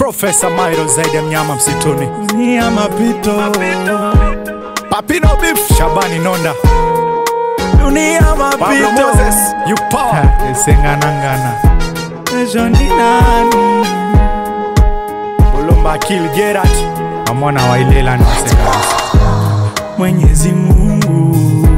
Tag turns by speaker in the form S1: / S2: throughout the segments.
S1: Profesa Mairo zaidi ya mnyama msituni.
S2: ni ya mapito
S1: Papino Beef, Shabani Nonda,
S2: dunia
S1: Pablo
S2: mapito
S1: Moses, you power. Esenganangana,
S2: kesho ni nani
S1: Ulumba Kill Gerard, Amona Wailela na Wasenganasi.
S2: Mwenyezi Mungu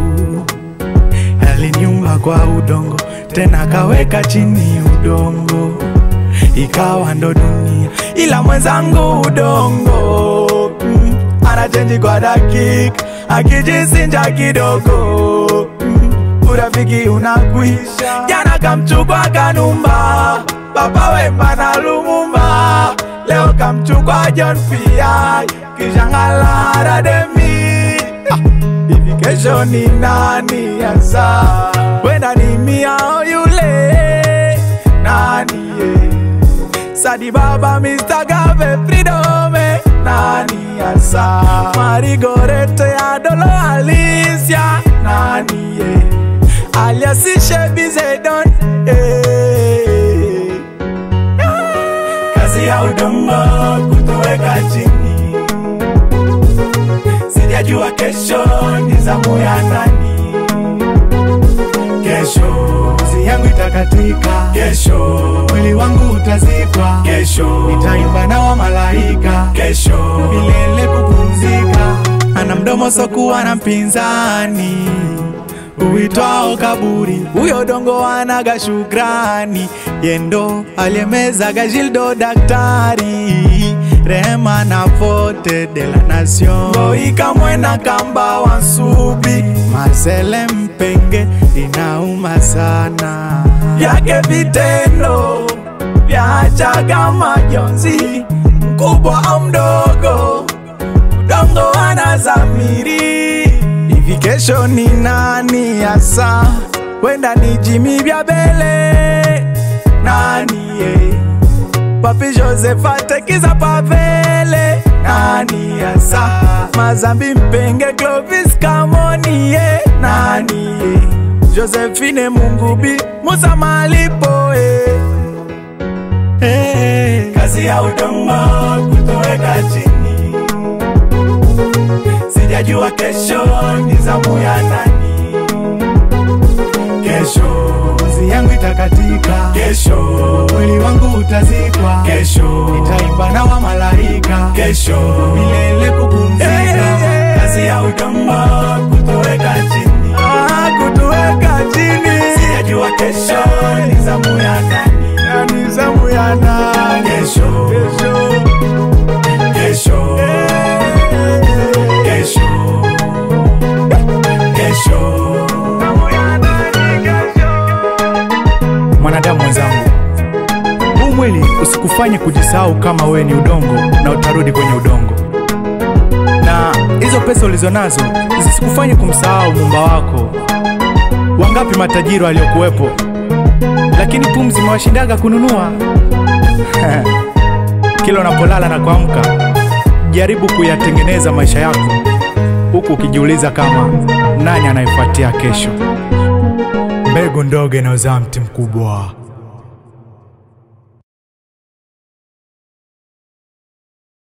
S2: aliniumba kwa udongo, tena akaweka chini udongo, ikawa ndo dunia, ila mwenzangu udongo mm, anachenji kwa dakika, akijisinja kidogo mm, urafiki unakwisha. Jana kamchukwa Kanumba, Baba Wemba na Lumumba, leo kamchukwa John P.I. kisha Ng'alala Demi Ah, hivi kesho ni nani hasa? Wenda ni miao yule nani ye? Sadi Baba Mr. Gave Fridome nani hasa? Marigorete ya Dolo Alicia nani ye? Alias Shebi Zedon eh. Kazi ya udongo kutoweka chini sijajua kesho ni zamu ya nani. Kesho kazi yangu itakatika, kesho mwili wangu utazikwa, kesho nitaimba na wa malaika, kesho milele kupumzika. Ana mdomo sokuwa na mpinzani uitwao kaburi, huyo dongo anaga shukrani, yendo aliyemezaga Gildo daktari rehema na vote de la nation Ngoika mwena kamba wansubi Marcele Mpenge inauma sana yake vitendo vyachaga majonzi mkubwa au mdogo udongo anazamiri hivi kesho ni nani hasa wenda ni jimi vya bele nani ye Papi Joseph atekiza pavele nani hasa Mazambi Mpenge Clovis Kamonie nani ye Josephine Mungubi Musa Malipo eh. Eh, kazi ya udongo kutoweka chini, sijajua kesho ni zamu ya nani. Kesho kazi yangu itakatika, kesho mwili wangu utazikwa, kesho nitaimba na wa malaika, kesho milele kupumzika. Kazi ya udongo kutoweka chini, ah, kutoweka chini, sijajua kesho ni zamu ya nani, ni zamu ya nani, kesho kesho kesho kesho kesho zamu ya nani kesho
S1: Mwanadamu mwenzangu, huu mwili usikufanye kujisahau kama wewe ni udongo na utarudi kwenye udongo, na hizo pesa ulizonazo zisikufanye kumsahau muumba wako. Wangapi matajiri waliokuwepo, lakini pumzi imewashindaga kununua. Kila unapolala na kuamka, jaribu kuyatengeneza maisha yako, huku ukijiuliza kama nani anayefuatia kesho. Mbegu ndogo inayozaa mti mkubwa.